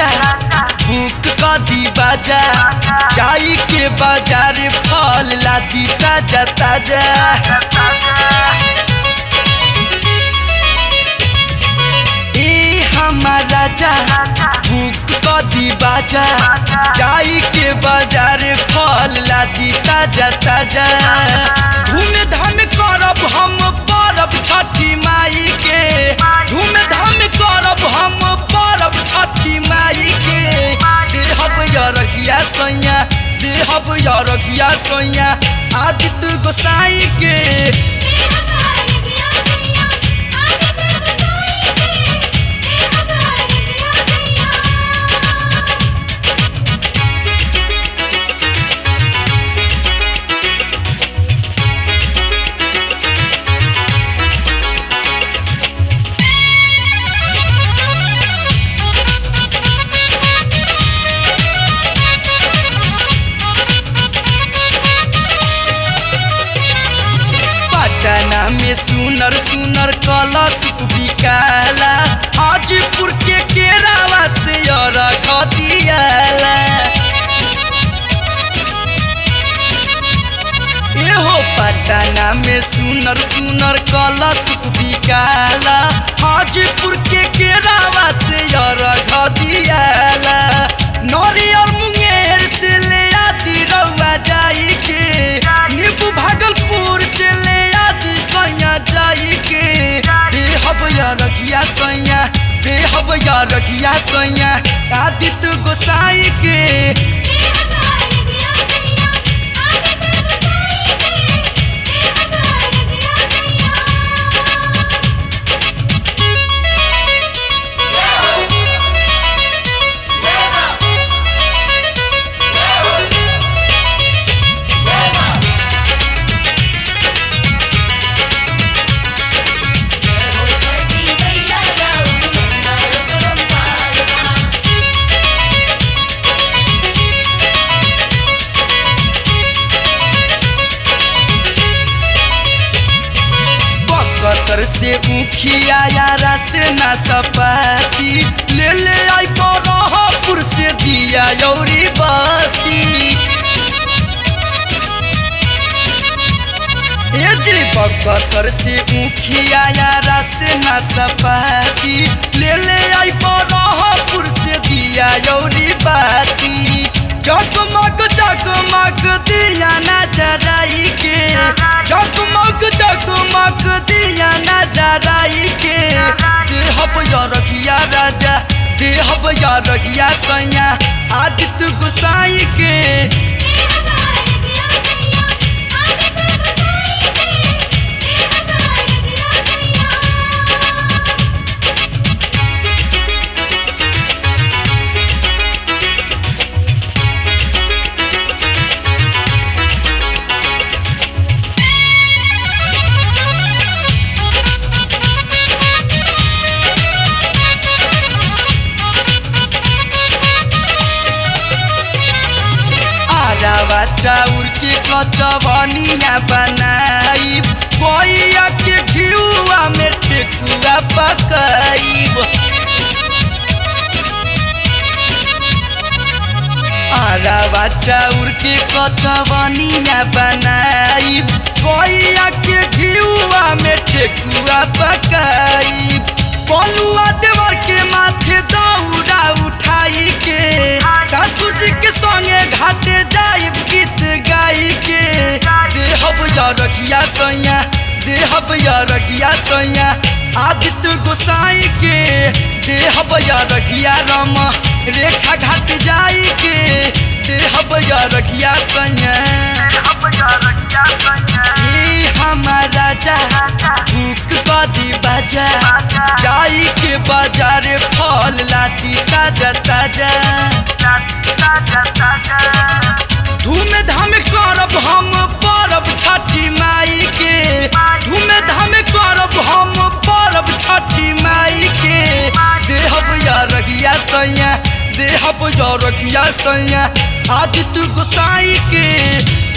राजा भूख कदी बाजा जाई के बाजार फल लादी ताजा ताजा ए हमार राजा भूख कदी बाजा जाई के बाजार फल लादी ताजा ताजा धूम धाम करब हम परब छठी माई के धूम धाम करब हम परब छठी माई के देहब यरगिया सैया देहब यरगिया सैया आदित्य गोसाई के पटना में सुनर सुनर कलश बिकाला हाजीपुर के केरावा से रख दियाला एहो पटना में सुनर सुनर कलश बिकाला हाजीपुर के केरावा से रख दियाला नरियर मुंगेर से ले आदि रउआ जाई के नींबू भागलपुर से ले आदि सैया जाई के देहब या रखिया सैया देहब या रखिया सैया आदित्य गोसाई के बकसर से मुखिया यारा से ना सपाती ले ले आई बरहपुर से दिया यौरी बाती ए जी बकसर से मुखिया यारा से ना सपाती ले ले आई बरहपुर से दिया यौरी बाती जगमग जगमग दिया ना जराई के जगमग जगमग दिया ना जराई के देहब या रखिया राजा देहब या रखिया सैया आदित्य गोसाई के आरावा चाउर के कचवनिया बनाइब कोइया के घिउआ में ठेकुआ पकाइब आरावा चाउर के कचवनिया बनाइब कोइया के घिउआ में ठेकुआ पकाइब बलुआ देवर के माथे दौड़ा उठाई के सासू जी के संगे घाटे जाइब गीत गाई के देहब या रखिया सैया देहब या रखिया सैया आदित्य गोसाई के देहब या रखिया रम रेखा घाट जाई के देहब या रखिया सैया ई हमार राजा भूख बदी बाजा जाई के बाजार फल लाती ताजा ताजा धूम धाम करब हम परब छठी माई के धूम धाम करब हम परब छठी माई के देहब या रखिया सैया देहब या रखिया सैया आदित्य गोसाई के